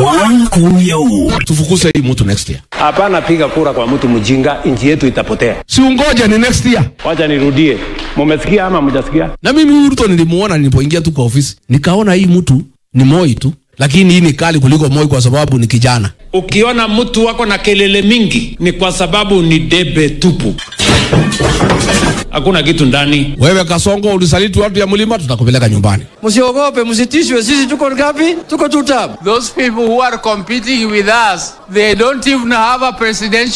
tufukuse hii mtu next year Hapana, piga kura kwa mtu mjinga, nchi yetu itapotea. si ungoja ni next year Wacha nirudie, mumesikia ama mjasikia? na mimi huyu Ruto nilimuona nilipoingia tu kwa ofisi nikaona hii mtu ni Moi tu lakini hii ni kali kuliko Moi kwa sababu ni kijana Ukiona mtu wako na kelele mingi ni kwa sababu ni debe tupu, hakuna kitu ndani. wewe Kasongo ulisaliti watu ya mlima tutakupeleka nyumbani Msiogope, msitishwe, sisi tuko ngapi? Tuko two term. Those people who are competing with us, they don't even have a presidential